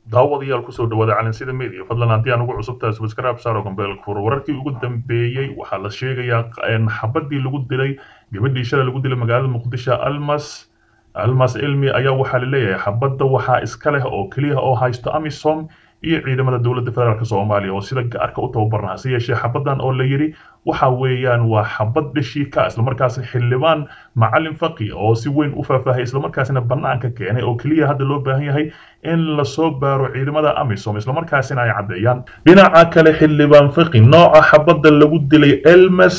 daawadayaal kusoo dhawaada calansida media fadlan haddii aan ugu cusubtahay subscribe saaro gambeel furo wararkii ugu dambeeyey waxaa la sheegayaa xabadii lagu dilay gabadhii shalay lagu dilay magaalada muqdisho almas almas ilmi ayaa waxaa la leeyahay xabadda waxaa iska leh oo keliya oo haysto amisom iyo ciidamada dowladda federaalk soomaaliya oo sida gaarka u tababarna hase yeeshee xabadan oo la yidhi waxa weeyaan waa xabad dhishii ka islamarkaasna xildhibaan macalin faqi oo si weyn u faahfaahay islamarkaasina bannaanka keenay oo keliya hadda loo baahan yahay in lasoo baaro ciidamada amisom islamarkaasina ay caddeeyaan dhinaca kale xildhibaan faqi nooca xabadda lagu dilay elmes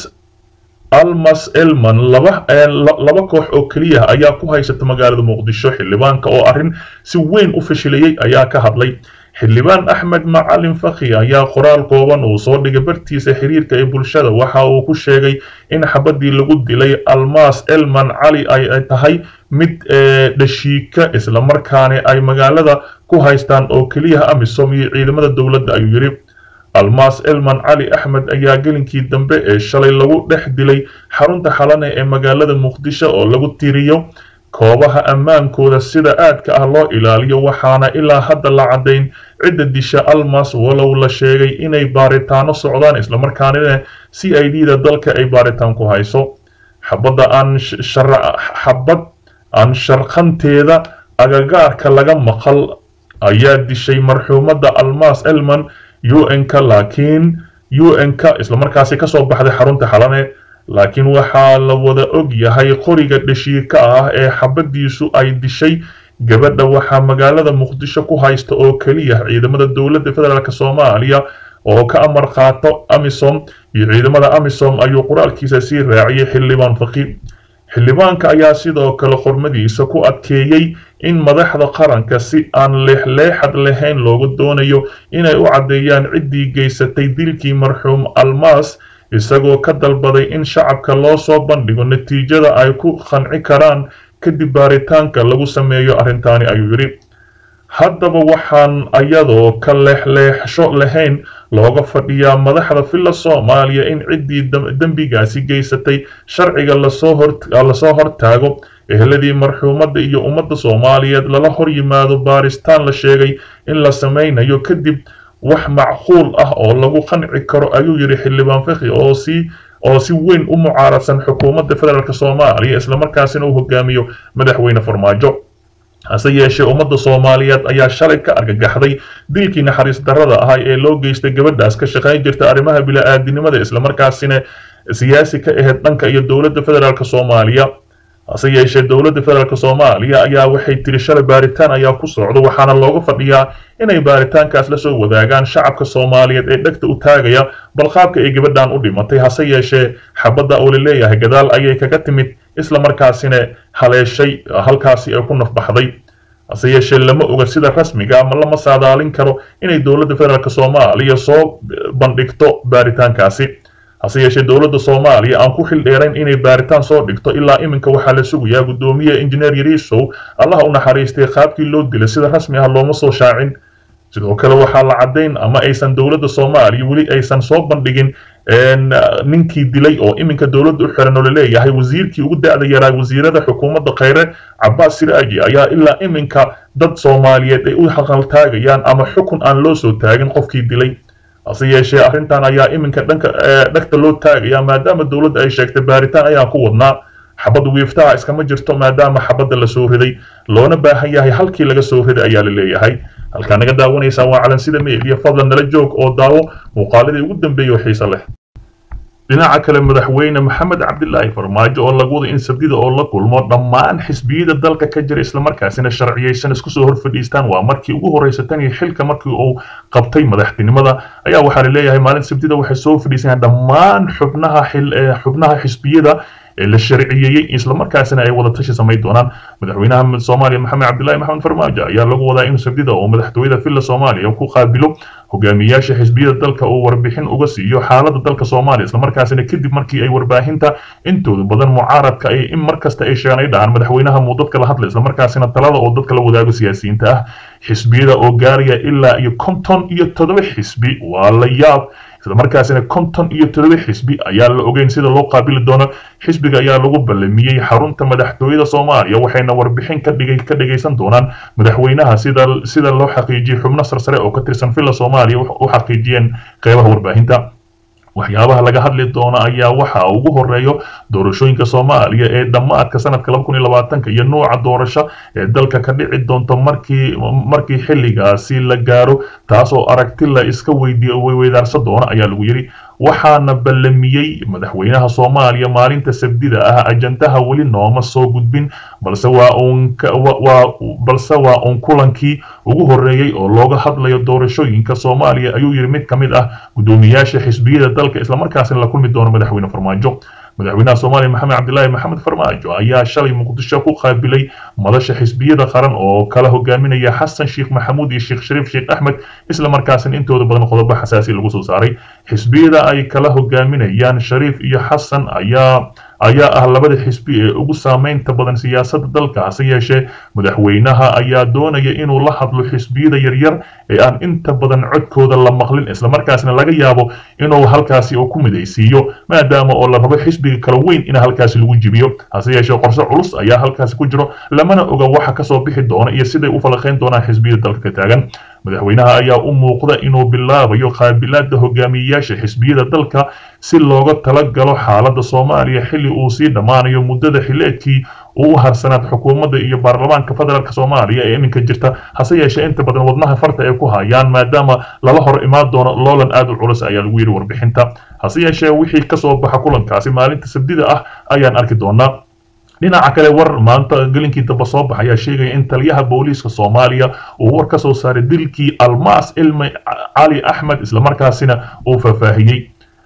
almas elman laba laba koox oo keliya ayaa ku haysata magaalada muqdisho xildhibaanka oo arrin si weyn u fashilayey ayaa ka hadlay xildhibaan axmed macalin fakhi ayaa qoraal kooban uu soo dhigay bartiisa xiriirka ee bulshada waxa uu ku sheegay in xabadii lagu dilay almas elman cali ay tahay mid dhashiika islamarkaana ay magaalada ku haystaan oo keliya amisom iyo ciidamada dowladda ayuu yidhi almas elman cali axmed ayaa gelinkii dambe ee shalay lagu dhex dilay xarunta xalane ee magaalada muqdisho oo lagu tiriyo koobaha ammaankooda sida aadka ah loo ilaaliyo waxaana ilaa hadda la caddayn cidda disha almas walow la sheegay inay baaritaano socdaan islamarkaanina c i d da dalka ay baaritaan ku hayso xabadda aan xabad aan sharqanteeda agagaarka laga maqal ayaa dishay marxuumadda almas elman un-ka laakiin un-ka islamarkaasi kasoo baxday xarunta xalane laakiin waxaa la wada og yahay qoriga dhashiika ah ee xabadiisu ay dishay gabadha waxaa magaalada muqdisho ku haysta oo keliya ciidamada dowladda federaalk soomaaliya oo ka amar qaato amisom iyo ciidamada amisom ayuu qoraalkiisa sii raaciyay xildhibaan faqi xildhibaanka ayaa sidoo kale qormadiisa ku adkeeyey in madaxda qaranka si aan leexleexad lahayn loogu doonayo inay u caddeeyaan ciddii geysatay dilkii marxuum almas isagoo ka dalbaday in shacabka loo soo bandhigo natiijada ay ku qanci karaan kadib baaritaanka lagu sameeyo arrintaani ayuu yidhi haddaba waxaan ayadoo ka leexleexsho lahayn looga fadhiyaa madaxda filla soomaaliya in ciddii dembigaasi geysatay sharciga lasoo hortaago ehladii marxuumadda iyo ummadda soomaaliyeed lala hor yimaado baaristaan la sheegay in la samaynayo kadib wax macquul ah oo lagu qanci karo ayuu yidhi xildhibaan fakhi oo si oo si weyn u mucaaradsan xukuumadda federaalk soomaaliya islamarkaasina uu hogaamiyo madaxweyne farmaajo hase yeeshee ummadda soomaaliyeed ayaa shalay ka argagaxday dilkii naxariis darrada ahay ee loo geystay gabadhaas ka shaqayn jirta arrimaha bila-aadinimada islamarkaasina siyaasi ka ahayd dhanka iyo dowladda federaalk soomaaliya hase yeeshee dowladda federaalk soomaaliya ayaa waxay tiri shalay baaritaan ayaa ku socda waxaana looga fadhiyaa inay baaritaankaas la soo wadaagaan shacabka soomaaliyeed ee dhegta u taagaya balqaabka ay gabadhan u dhimatay hase yeeshee xabadda oo la leeyahay gadaal ayay kaga timid islamarkaasina haleeshay halkaasi ay ku nafbaxday hase yeeshee lama oga sida rasmiga ama lama saadaalin karo inay dowladda federaalk soomaaliya soo bandhigto baaritaankaasi hase yeeshee dowladda soomaaliya aan ku xil dheerayn inay baaritaan soo dhigto ilaa iminka waxaa la sugayaa guddoomiye injineer yariisow allaha u naxariistay qaabkii loo dilay sida rasmi ah looma soo shaacin sidoo kale waxaa la caddayn ama aysan dowladda soomaaliya weli aysan soo bandhigin ninkii dilay oo iminka dowladda u xiran oo laleeyahay wasiirkii ugu da-da yaraa wasiirada xukuumadda khayre cabaas siraaji ayaa ilaa iminka dad soomaaliyeed ay u haqaltaagayaan ama xukun aan loo soo taagin qofkii dilay hase yeeshee arrintan ayaa iminka dhanka dhegta loo taagaya maadaama dowladda ay sheegtay baaritaan ayaan ku wadnaa xabad wiiftaha iskama jirto maadaama xabadda la soo riday loona baahan yahay halkii laga soo riday ayaa la leeyahay halkaa naga daawanaysaa waa calansida meediya fadlan nala joog oo daawo muuqaaladii ugu dambeeyay oo xiise leh dhinaca kale madaxweyne maxamed cabdilaahi farmaajo oo lagu wada in sabdida oo la kulmo dhammaan xisbiyada dalka ka jira islamarkaasina sharciyaysan isku soo hor fadhiistaan waa markii ugu horreysa tan iyo xilka markii uu qabtay madaxtinimada ayaa waxaa la leeyahay maalin sabdida waxay soo fadhiisayaan dhammaan xubnaha xubnaha xisbiyada la sharciyeeyey islamarkaasina ay wada tashi samayn doonaan madaxweynaha soomaaliya maxamed cabdilaahi maxamed farmaajo ayaa lagu wadaa in sabdida oo madaxtooyada villa soomaaliya ku qaabilo hogaamiyaasha xisbiyada dalka uu warbixin uga siiyo xaaladda dalka soomaaliya islamarkaasina kadib markii ay warbaahinta intooda badan mucaaradka ay in markasta ay sheegaan ay dhahaan madaxweynaha muu dadka la hadla islamarkaasina talada oo dadka la wadaago siyaasiyiinta ah xisbiyada oo gaaraya ilaa iyo konton iyo toddoba xisbi waa la yaab islamarkaasina konton iyo todoba xisbi ayaa la ogeyn sida loo qaabili doono xisbiga ayaa lagu ballamiyey xarunta madaxtooyada soomaaliya waxayna warbixin ka dhigay ka dhagaysan doonaan madaxweynaha sida sida loo xaqiijiyey xubno sarsare oo ka tirsan villa soomaaliya u xaqiijiyeen qeybaha warbaahinta waxyaabaha laga hadli doono ayaa waxa ugu horeeyo doorashooyinka soomaaliya ee dhammaadka sanadka laba kun iyo labaatanka iyo nooca doorasho ee dalka ka dhici doonto markii markii xilligaasi la gaaro taasoo aragti la iska weydiiy weydaarsan doono ayaa lagu yidhi waxaana ballamiyey madaxweynaha soomaaliya maalinta sabdida ah ajandaha weli nooma soo gudbin balse waa uun waa balse waa uun kulankii ugu horeeyey oo looga hadlayo doorashooyinka soomaaliya ayuu yidhi mid ka mid ah guddoomiyaasha xisbiyada dalka islamarkaasina la kulmi doono madaxweyne farmaajo madaxweynaha soomaaliya maxamed cabdilaahi maxamed farmaajo ayaa shalay muqdisho ku qaabilay madasha xisbiyada qaran oo kala hogaaminaya xasan sheekh maxamuud iyo sheekh shariif sheekh axmed isla markaasina intooda badan qodobo xasaasi lagu soo saaray xisbiyada ay kala hogaaminayaan shariif iyo xasan ayaa ayaa ah labada xisbi ee ugu saameynta badan siyaasadda dalka hase yeeshee madaxweynaha ayaa doonaya inuu la hadlo xisbiyada yaryar ee aan inta badan codkooda la maqlin islamarkaasna laga yaabo inuu halkaasi uu ku midaysiiyo maadaama oo la rabo xisbiga kala weyn in halkaasi lagu jibiyo hase yeeshee qorse culus ayaa halkaasi ku jiro lamana oga waxa kasoo bixi doona iyo siday u falaqayn doonaan xisbiyada dalka ka taagan madaxweynaha ayaa u muuqda inuu bilaabayo qaabilaada hogaamiyeyaasha xisbiyada dalka si looga tala galo xaaladda soomaaliya xilli uu sii dhammaanayo muddada xileedkii uu u harsanaad xukuumadda iyo baarlamaanka federaalk soomaaliya ee iminka jirta hase yeeshee inta badan wadnaha farta ay ku hayaan maadaama lala hor imaan doono loolan aad u culus ayaa lagu yidhi warbixinta hase yeeshee wixii kasoo baxa kulankaasi maalinta sabdida ah ayaan arki doonaa dhinaca kale war maanta gelinkii damba soo baxa ayaa sheegaya in taliyaha booliiska soomaaliya uu war ka soo saaray dilkii almaas ilmi cali axmed islamarkaasina uu faahfaahiyey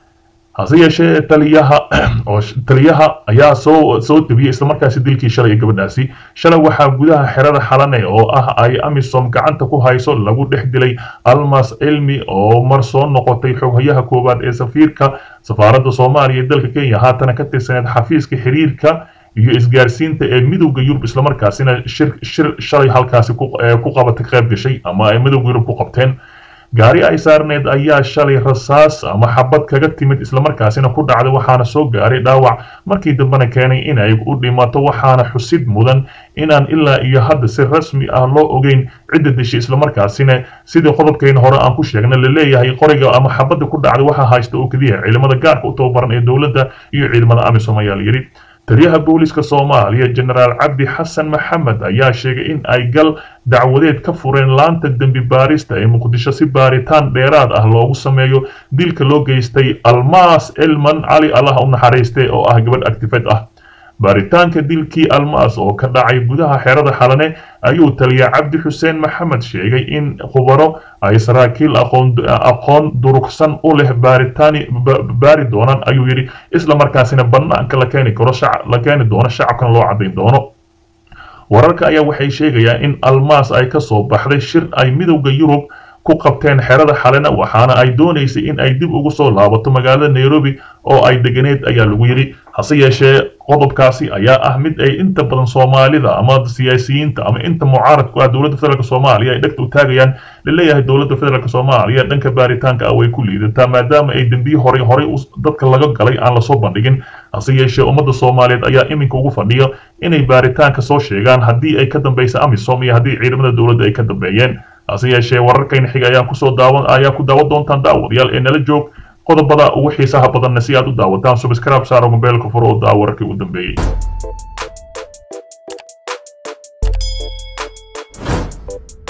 hase yeeshee taliyaha oo taliyaha ayaa soo soo debiyey islamarkaasi dilkii shalay ee gabadhaasi shalay waxaa gudaha xerada xalane oo ah ay amisom gacanta ku hayso lagu dhex dilay almas cilmi oo mar soo noqotay xoghayaha koowaad ee safiirka safaaradda soomaaliya ee dalka kenya haatana ka tirsaneed xafiiska xiriirka iyo isgaarsiinta ee midowda yurub islamarkaasina shir shir shalay halkaasi ku qabatay qayb gashay ama ay midowda yurub ku qabteen gaari ay saarneed ayaa shalay rasaas ama xabad kaga timid islamarkaasina ku dhacday waxaana soo gaaray dhaawac markii dambena keenay inay u dhimato waxaana xusid mudan inaan ilaa iyo hadda si rasmi ah loo ogeyn cidda dishay islamarkaasina sidii qodobkayna hore aan ku sheegnay la leeyahay qoriga ama xabadda ku dhacday waxaa haysta oo keliya ciidamada gaarka u tababaran ee dowladda iyo ciidamada amisom ayaa la yidhi taliyaha booliska soomaaliya jenaraal cabdi xasan maxamed ayaa sheegay in ay gal dacwadeed ka fureen laanta dembi baarista ee muqdisho si baaritaan dheeraad ah loogu sameeyo dilka loo geystay almaas elman cali allah u naxariiste oo ah gabadh actifed ah baaritaanka dilkii almaas oo ka dhacay gudaha xerada xalane ayuu taliya cabdi xuseen maxamed sheegay in khubaro ay saraakiil aqoon durugsan u leh baaritaani baari doonaan ayuu yidhi isla markaasina bannaanka la keeni karo la keeni doono shacabkana loo caddayn doono wararka ayaa waxay sheegayaan in almaas ay ka soo baxday shir ay midowda yurub ku qabteen xerada xalena waxaana ay doonaysay in ay dib ugu soo laabato magaalada nairobi oo ay deganeed ayaa lagu yidhi hase yeeshee qodobkaasi ayaa ah mid ay inta badan soomaalida ama siyaasiyiinta ama inta mucaaradku ah dowladda federaalk soomaaliya ay dhegta u taagayaan laleeyahay dowladda federaalk soomaaliya dhanka baaritaanka ah way ku liidataa maadaama ay dembiye horey horey dadka laga galay aan lasoo bandhigin hase yeeshee ummadda soomaaliyeed ayaa iminka ugu fadhiya inay baaritaanka soo sheegaan haddii ay ka dambaysa amisom iyo haddii ciidamada dowladda ay ka dambeeyeen hase yeeshee wararkayna xiga ayaan kusoo daawan ayaa ku daawan doontaan daawadayaal ee nala joog qodobada ugu xiisaha badanna si aad u daawataan subscribe saaro mobeelka furo oo daa wararkii u dambeeyey